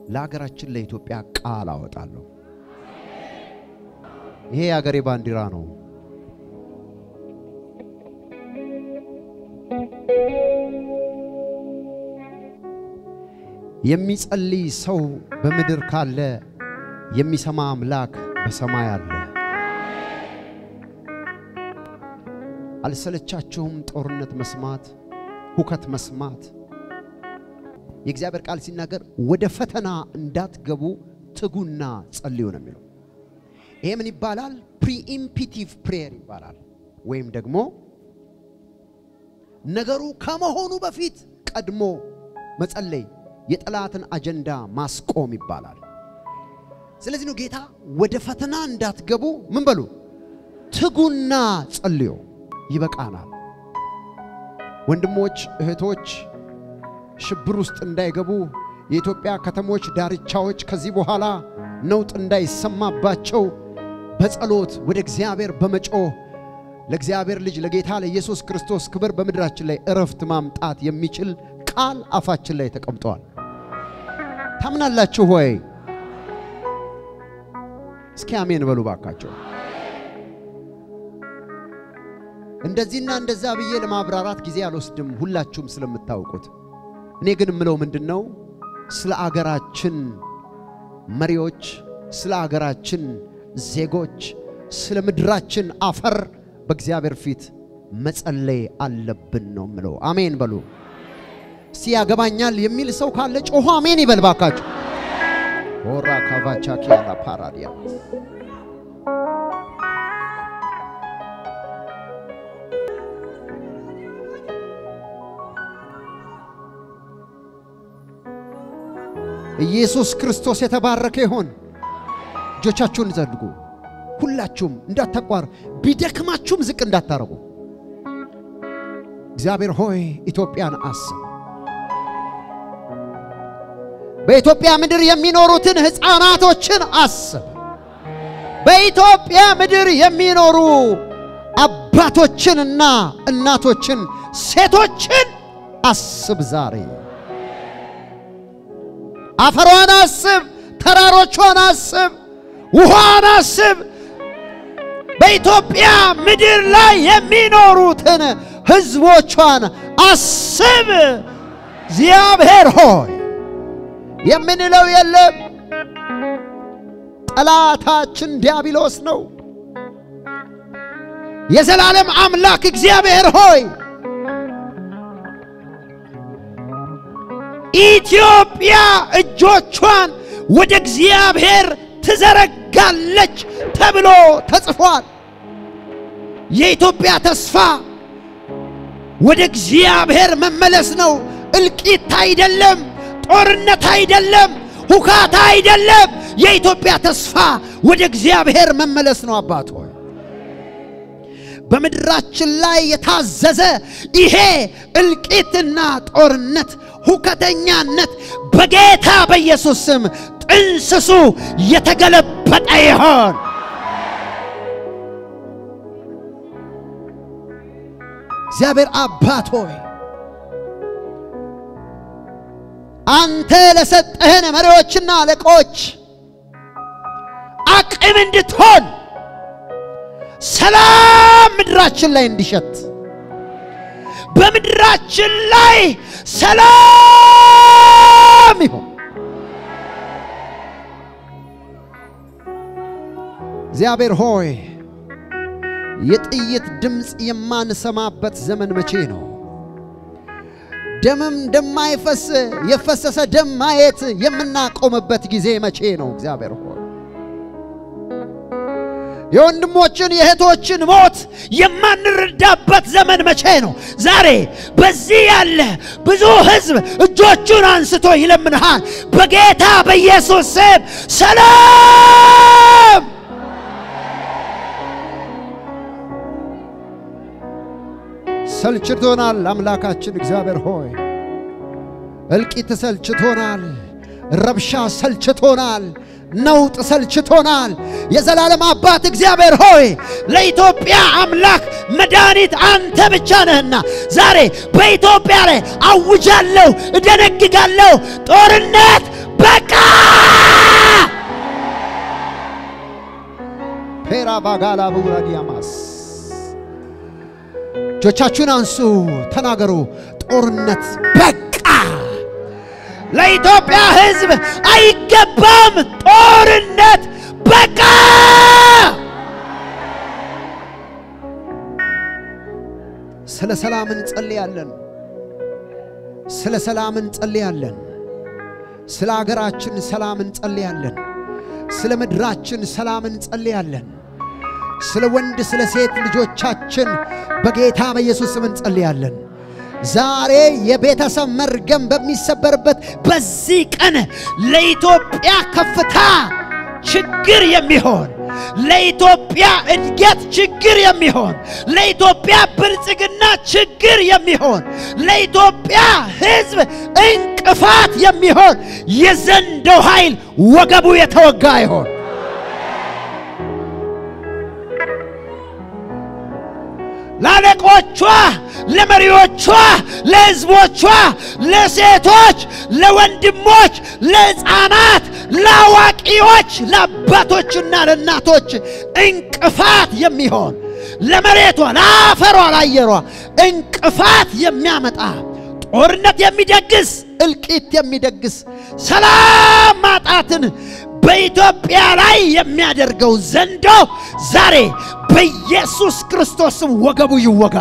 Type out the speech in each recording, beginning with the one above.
ለሀገራችን ለኢትዮጵያ ቃል አወጣለሁ። ይሄ የሀገሬ ባንዲራ ነው። የሚጸልይ ሰው በምድር ካለ የሚሰማ አምላክ በሰማይ አለ። አልሰለቻችሁም ጦርነት መስማት፣ ሁከት መስማት? የእግዚአብሔር ቃል ሲናገር ወደ ፈተና እንዳትገቡ ትጉና ጸልዩ ነው የሚለው። ይሄ ምን ይባላል? ፕሪኢምፒቲቭ ፕሬየር ይባላል። ወይም ደግሞ ነገሩ ከመሆኑ በፊት ቀድሞ መጸለይ፣ የጠላትን አጀንዳ ማስቆም ይባላል። ስለዚህ ነው ጌታ ወደ ፈተና እንዳትገቡ ምን በሉ ትጉና ጸልዩ። ይበቃናል። ወንድሞች እህቶች፣ ሽብር ውስጥ እንዳይገቡ የኢትዮጵያ ከተሞች ዳርቻዎች ከዚህ በኋላ ነውጥ እንዳይሰማባቸው በጸሎት ወደ እግዚአብሔር በመጮህ ለእግዚአብሔር ልጅ ለጌታ ለኢየሱስ ክርስቶስ ክብር በምድራችን ላይ እረፍት ማምጣት የሚችል ቃል አፋችን ላይ ተቀምጧል። ታምናላችሁ ወይ? እስኪ አሜን በሉ ባካቸው። እንደዚህና እንደዛ ብዬ ለማብራራት ጊዜ አልወስድም፣ ሁላችሁም ስለምታውቁት። እኔ ግን የምለው ምንድን ነው ስለ አገራችን መሪዎች፣ ስለ አገራችን ዜጎች፣ ስለ ምድራችን አፈር በእግዚአብሔር ፊት መጸለይ አለብን ነው ምለው። አሜን በሉ እስቲ። ያገባኛል የሚል ሰው ካለ ጮሆ አሜን ይበል ባካችሁ። ሆራ ካቫቻ ኪያላ ፓራዲያ ኢየሱስ ክርስቶስ የተባረከ ይሆን። እጆቻችሁን ዘርጉ። ሁላችሁም እንዳታቋር፣ ቢደክማችሁም ዝቅ እንዳታረጉ። እግዚአብሔር ሆይ ኢትዮጵያን አስብ። በኢትዮጵያ ምድር የሚኖሩትን ሕፃናቶችን አስብ። በኢትዮጵያ ምድር የሚኖሩ አባቶችንና እናቶችን፣ ሴቶችን አስብ ዛሬ አፈሯን አስብ፣ ተራሮቿን አስብ፣ ውሃን አስብ። በኢትዮጵያ ምድር ላይ የሚኖሩትን ሕዝቦቿን አስብ። እግዚአብሔር ሆይ የምንለው የለም። ጠላታችን ዲያብሎስ ነው። የዘላለም አምላክ እግዚአብሔር ሆይ ኢትዮጵያ እጆቿን ወደ እግዚአብሔር ትዘረጋለች ተብሎ ተጽፏል። የኢትዮጵያ ተስፋ ወደ እግዚአብሔር መመለስ ነው። እልቂት አይደለም፣ ጦርነት አይደለም፣ ሁካታ አይደለም። የኢትዮጵያ ተስፋ ወደ እግዚአብሔር መመለስ ነው። አባት ሆይ በምድራችን ላይ የታዘዘ ይሄ እልቂትና ጦርነት ሁከተኛነት በጌታ በኢየሱስ ስም ጥንስሱ የተገለበጠ ይሆን። እግዚአብሔር አባት ሆይ አንተ ለሰጠህን መሪዎችና አለቆች አቅም እንድትሆን ሰላም ምድራችን ላይ እንዲሸት በምድራችን ላይ ሰላም ይሁን። እግዚአብሔር ሆይ የጥይት ድምፅ የማንሰማበት ዘመን መቼ ነው? ደምም እንደማይፈስ የፈሰሰ ደም ማየት የምናቆምበት ጊዜ መቼ ነው? እግዚአብሔር ሆይ የወንድሞችን የእህቶችን ሞት የማንረዳበት ዘመን መቼ ነው? ዛሬ በዚህ ያለ ብዙ ሕዝብ እጆቹን አንስቶ ይለምንሃል። በጌታ በኢየሱስ ስም ሰላም ሰልችቶናል። አምላካችን እግዚአብሔር ሆይ እልቂት ሰልችቶናል። ረብሻ ሰልችቶናል። ነውጥ ሰልችቶናል። የዘላለም አባት እግዚአብሔር ሆይ ለኢትዮጵያ አምላክ መድኃኒት አንተ ብቻ ነህና ዛሬ በኢትዮጵያ ላይ አውጃለሁ፣ እደነግጋለሁ። ጦርነት በቃ ባጋላ ቡራዲያማስ እጆቻችሁን አንሱ፣ ተናገሩ። ጦርነት በቃ። ለኢትዮጵያ ሕዝብ አይገባም። ጦርነት በቃ። ስለ ሰላም እንጸልያለን። ስለ ሰላም እንጸልያለን። ስለ አገራችን ሰላም እንጸልያለን። ስለ ምድራችን ሰላም እንጸልያለን። ስለ ወንድ ስለ ሴት ልጆቻችን በጌታ በኢየሱስ ስም እንጸልያለን። ዛሬ የቤተሰብ መርገም በሚሰበርበት በዚህ ቀን ለኢትዮጵያ ከፍታ ችግር የሚሆን ለኢትዮጵያ እድገት ችግር የሚሆን ለኢትዮጵያ ብልጽግና ችግር የሚሆን ለኢትዮጵያ ሕዝብ እንቅፋት የሚሆን የዘንዶ ኃይል ወገቡ የተወጋ ይሆን። ለአለቆቿ፣ ለመሪዎቿ፣ ለሕዝቦቿ፣ ለሴቶች፣ ለወንድሞች፣ ለሕፃናት፣ ለአዋቂዎች፣ ለአባቶችና ለእናቶች እንቅፋት የሚሆን ለመሬቷ፣ ለአፈሯ፣ ለአየሯ እንቅፋት የሚያመጣ ጦርነት የሚደግስ እልቂት የሚደግስ ሰላም ማጣትን በኢትዮጵያ ላይ የሚያደርገው ዘንዶ ዛሬ በኢየሱስ ክርስቶስም ወገቡ ይወጋ።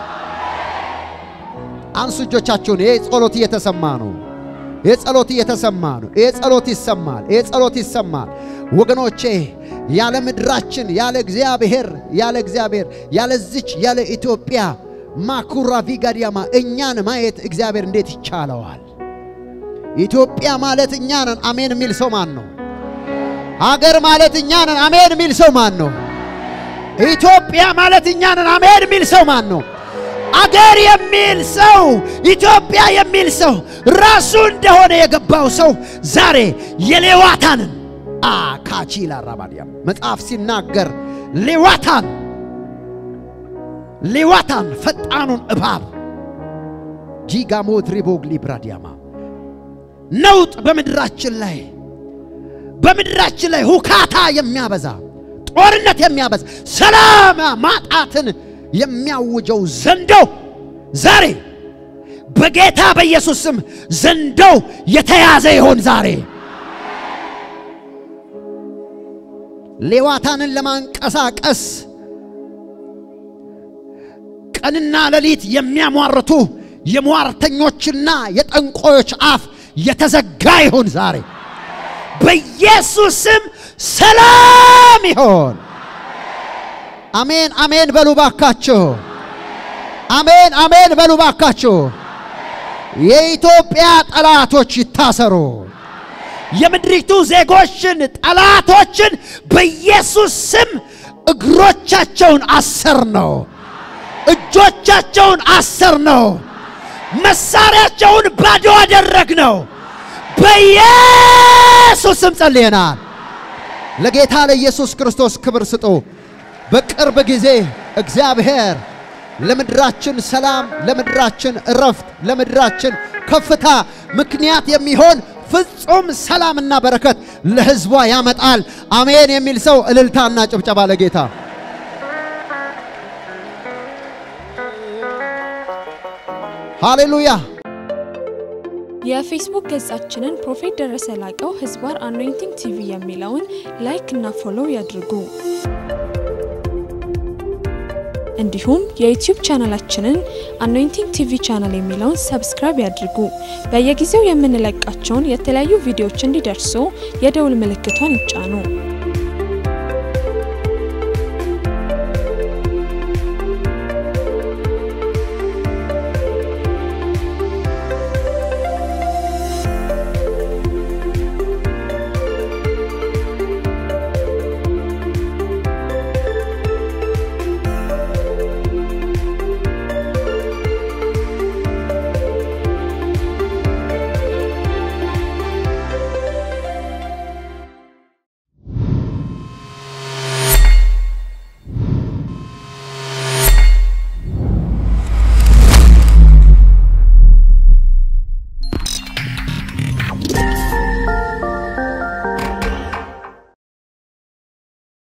አንሱ እጆቻችሁን። ይህ ጸሎት እየተሰማ ነው። ይህ ጸሎት እየተሰማ ነው። ይህ ጸሎት ይሰማል። ይህ ጸሎት ይሰማል። ወገኖቼ ያለ ምድራችን ያለ እግዚአብሔር ያለ እግዚአብሔር ያለዚች ያለ ኢትዮጵያ ማኩራ ቪጋዲያማ እኛን ማየት እግዚአብሔር እንዴት ይቻለዋል? ኢትዮጵያ ማለት እኛ ነን። አሜን የሚል ሰው ማን ነው? አገር ማለት እኛ ነን። አሜን የሚል ሰው ማን ነው? ኢትዮጵያ ማለት እኛ ነን። አሜን የሚል ሰው ማን ነው? አገር የሚል ሰው ኢትዮጵያ የሚል ሰው ራሱ እንደሆነ የገባው ሰው ዛሬ የሌዋታንን አካቺላ ራባዲያ መጽሐፍ ሲናገር ሌዋታን ሌዋታን ፈጣኑን እባብ ጂጋሞት ሪቦግ ሊብራዲያማ ነውጥ በምድራችን ላይ በምድራችን ላይ ሁካታ የሚያበዛ ጦርነት የሚያበዛ ሰላም ማጣትን የሚያውጀው ዘንዶ ዛሬ በጌታ በኢየሱስ ስም ዘንዶው የተያዘ ይሆን ዛሬ ሌዋታንን ለማንቀሳቀስ ቀንና ሌሊት የሚያሟርቱ የሟርተኞችና የጠንቆዮች አፍ የተዘጋ ይሁን ዛሬ በኢየሱስ ስም ሰላም ይሆን። አሜን አሜን በሉ ባካችሁ። አሜን አሜን በሉ ባካችሁ። የኢትዮጵያ ጠላቶች ይታሰሩ። የምድሪቱ ዜጎችን ጠላቶችን በኢየሱስ ስም እግሮቻቸውን አሰር ነው፣ እጆቻቸውን አሰር ነው፣ መሳሪያቸውን ባዶ አደረግ ነው። በኢየሱስ ስም ጸልየናል። ለጌታ ለኢየሱስ ክርስቶስ ክብር ስጡ። በቅርብ ጊዜ እግዚአብሔር ለምድራችን ሰላም፣ ለምድራችን እረፍት፣ ለምድራችን ከፍታ ምክንያት የሚሆን ፍጹም ሰላምና በረከት ለሕዝቧ ያመጣል። አሜን የሚል ሰው እልልታና ጭብጨባ ለጌታ ሃሌሉያ። የፌስቡክ ገጻችንን ፕሮፌት ደረሰ ላቀው ህዝባር አኖይንቲንግ ቲቪ የሚለውን ላይክ እና ፎሎው ያድርጉ። እንዲሁም የዩቲዩብ ቻናላችንን አኖይንቲንግ ቲቪ ቻናል የሚለውን ሰብስክራይብ ያድርጉ። በየጊዜው የምንለቃቸውን የተለያዩ ቪዲዮዎች እንዲደርሱ የደውል ምልክቷን ይጫኑ።